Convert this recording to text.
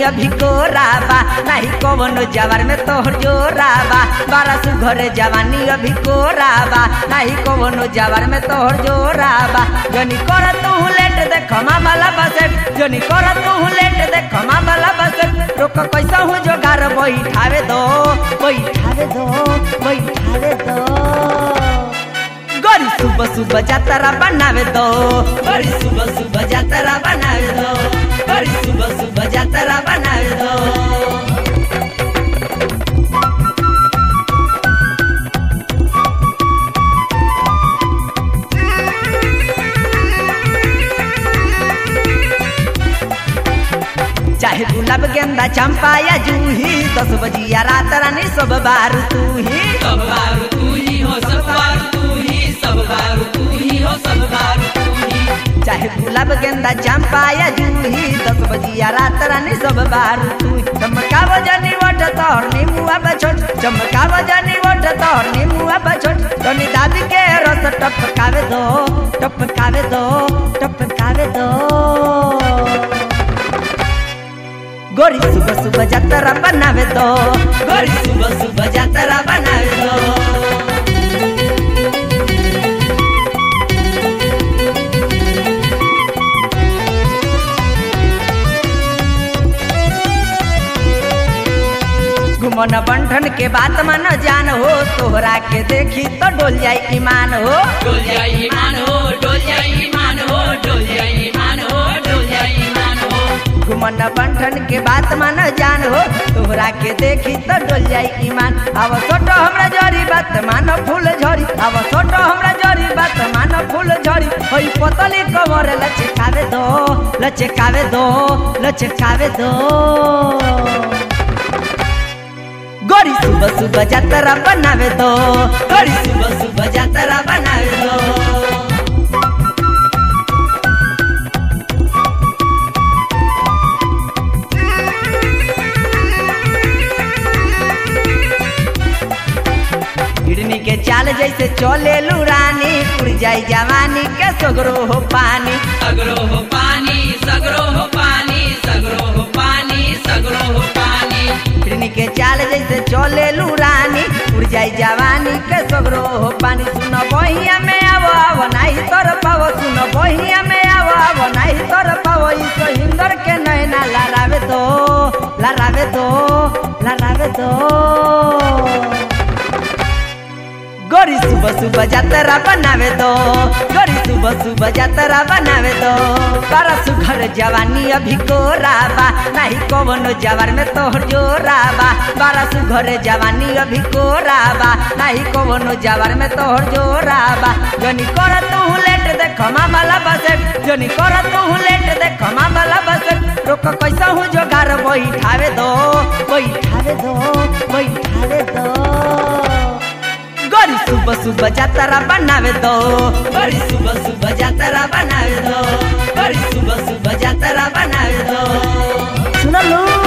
अभी कोराबा नहीं कवनो जवार में तोहर जोराबा बारह सुघर जवानी अभी कोराबा नहीं कवनो जवार में तोहर जोराबा जनी कर तू लेट देख वाला बसेट जनी कर तू लेट देख वाला बसेट रोक कैसा हूँ जोगार बैठावे दो बैठावे दो बैठावे दो गरी सुबह सुबह जातरा बनावे दो गरी सुबह सुबह जातरा बनावे दो गरी सुबह सुबह जातरा बनावे दो चाहे गुलाब गेंदा चंपा या जूही दस बजिया रात रानी सब बार तू ही सब बारू तू ही हो सब बारू तू ही सब बारू तू ही हो सब बारू तू ही चाहे गुलाब गेंदा चंपा या जूही दस बजिया रात रानी सब बार तू ही। चमकाव जानी वट तोर नीमुआ बछोट चमकाव जानी वट तोर नीमुआ बछोट तनी दादी के रस टपकावे दो टपकावे दो टपकावे दो गोरी सुबह सुबह जातरा बनावे दो गोरी सुबह सुबह जातरा बनावे दो घुमन बंठन के बात मन जान हो तोहरा के देखी तो डोल जाई ईमान हो डोल जाई ईमान हो डोल जाई ईमान हो डोल जाई ईमान हो डोल जाई ईमान हो घुमन बंठन के बात मन जान हो तोहरा के देखी तो डोल जाई ईमान अब छोटो हमरा जरी बात मानो फूल झरी अब छोटो हमरा जरी बात मानो फूल झरी होई पोतली कमर लचकावे दो लचकावे दो लचकावे दो गोरी सुबह सुबह जातरा बनावे दो गोरी सुबह सुबह जातरा बनावे दो हिरनी के चाल जैसे चले रानी उड़ जाई जवानी के सगरो हो पानी सगरो हो पानी सगरो हो पानी सगरो हो पानी सगरो हो पानी हिरनी के चाल जैसे चले रानी उड़ जाई जवानी के सगरो हो पानी सुन बहिया में आवो आवो नाही तर पावो सुन बहिया में आवो आवो नाही तर पावो ई तो हिंदर के नैना लड़ावे दो लड़ावे दो लड़ावे दो गोरी सुबह सुबह जातरा बनावे दो गोरी सुबह सुबह जातरा बनावे दो बारह सुघर जवानी अभी कोराबा नहीं कवनो जवार में तोहर जोराबा बारह सुघर जवानी अभी कोराबा नहीं कवनो जवार में तोहर जोराबा जनी कर तू लेट देख वाला बसेट जनी कर तू लेट देख वाला बसेट रोक कैसा हूँ जोगार बैठावे दो बैठावे दो बैठावे दो गोरी सुबह सुबह जातरा बनावे दो गोरी सुबह सुबह जातरा बनावे दो गोरी सुबह सुबह जातरा बनावे दो सुनलू